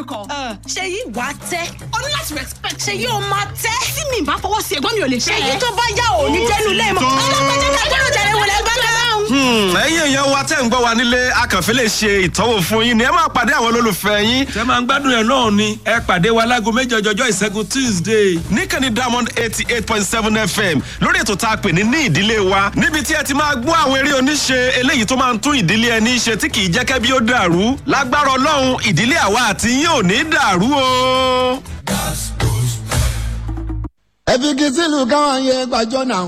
lórúkọ. ṣe yí wàá tẹ́ o ní láti respect. ṣe yí o máa tẹ́ tí mi bá fọwọ́ sí ẹ̀gbọ́n mi ò lè ṣe fẹ́ yí ẹ. tó bá yá ò ní jẹ́nu lẹ́ẹ̀mọ́ Ó ti tán. ọlọ́pàá jẹ́ ká gbọ́dọ̀ jẹ́rẹ̀ wọlé ẹgbẹ́ kan náà. Hmm, ẹ̀yin èèyàn wa tẹ́ ń gbọ́ wa nílé akànfẹ́ lè ṣe ìtọ́wò fún yín ni ẹ máa pàdé àwọn olólùfẹ́ yín tẹ máa ń gbádùn ẹ̀ náà ni ẹ pàdé wa láago méjì ọjọ́jọ́ ìṣẹ́gun tuesday. níkànnì diamond eighty eight point seven fm lórí ètò tá a pè ní ní ìdílé wa níbi tí ẹ ti máa gbọ́ àwọn eré oníṣe eléyìí tó máa ń tún ìdílé ẹni ṣe tí kì í jẹ́ kẹ́bí ó dàrú lágbára ọlọ́run ìdílé àwa àti yín ò ní dàrú o. ẹ fi kí sílùú káwọn yẹ gbàjọ náà.